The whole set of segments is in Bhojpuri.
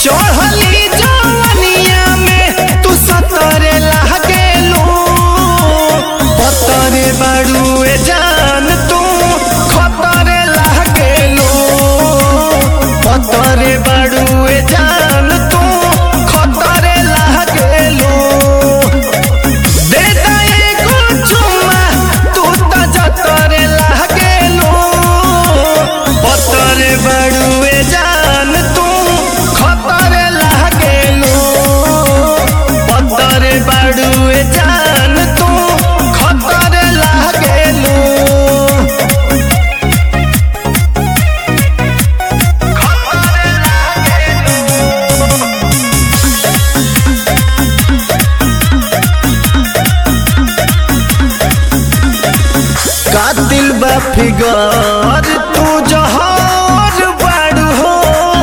चढ़ली जवनिया में तू सतरे लागेलू पतरे बाड़ुए जान तू खतरे लागेलू पतरे बाड़ुए जान तू खतरे लागेलू दे दे एगो चुम्मा तू त जतरे लागेलू पतरे बाड़ुए जान तू खतरे लागेलू पतरे बाड़ुए जान तू खतरे लागेलू कातिल बा फिगर तू जहर बाड़ू हो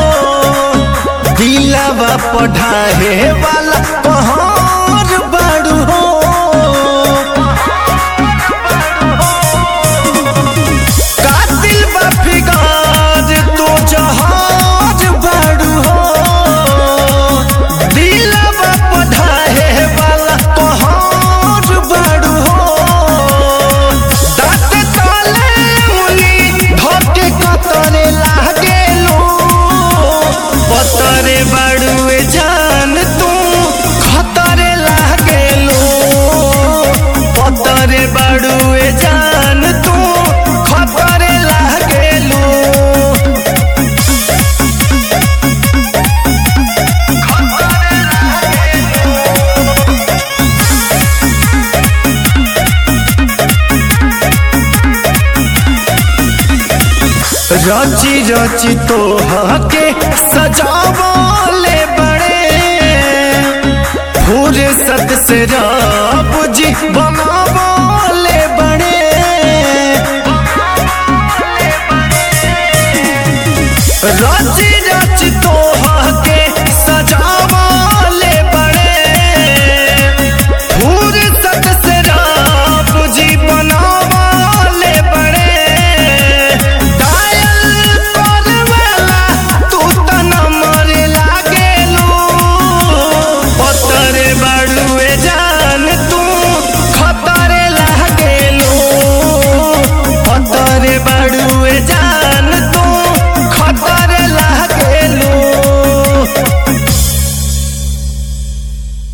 दिलावा पढ़ाए वाला कहर बाड़ू हो कातिल बा फिगर तू जहर बाड़ू हो दिलावा पढ़ाए वाला कहर बाड़ू हो दाँत तले मुली धोके कतरे लागेलू पतरे बाड़ुए जान तू खतरे लागेलू पतरे बाड़ुए जान तू खतरे लागेलू रची रची तो हके सजाव